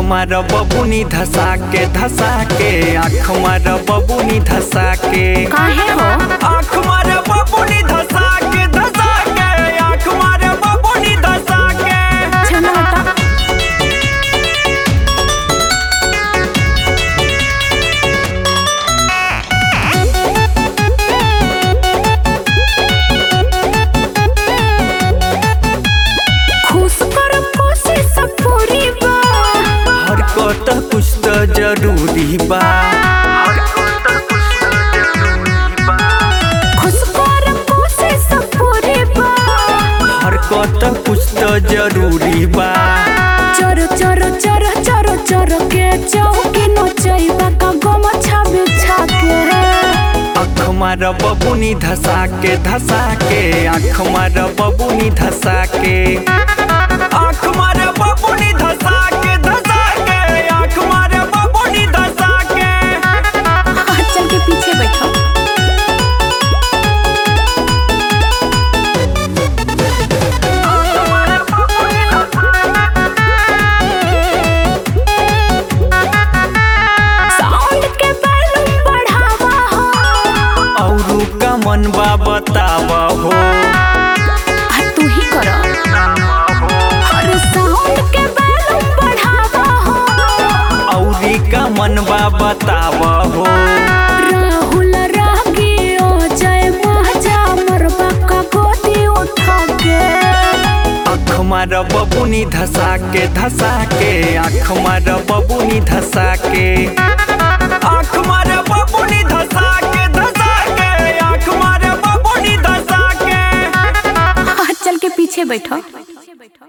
मार बबुनी धसा के धसा के आँख मार बबुनी धसा के काहे हो आँख मार बबुनी धसा के धसा के आँख मार बबुनी धसा के चलो हटा खुश कर कोशिश पूरी बा हरकत कुछ तो जरूरी बा खुश कर कोशिश पूरी बा हरकत कुछ तो जरूरी बा चोर चोर चोर चोर चोर के चौकी नचैबा का गम छाबे छाके आँख मार बबुनी धसा के धसा के आँख मार बबुनी धसा के आँख मार बबुनी धसा के धसा के आँख मार बबुनी धसा के चल के पीछे बैठो साउंड के वॉल्यूम बढ़ावा हो औरू का मन बा बतावा हो आ तू ही कर हर साउंड के वॉल्यूम बढ़ावा हो औरी का मन बा बतावा हो राहुल रागी ओ जय महजा मरबा का गोदी उठा के आँख मार बबुनी धसा के धसा के आँख मार बबुनी धसा के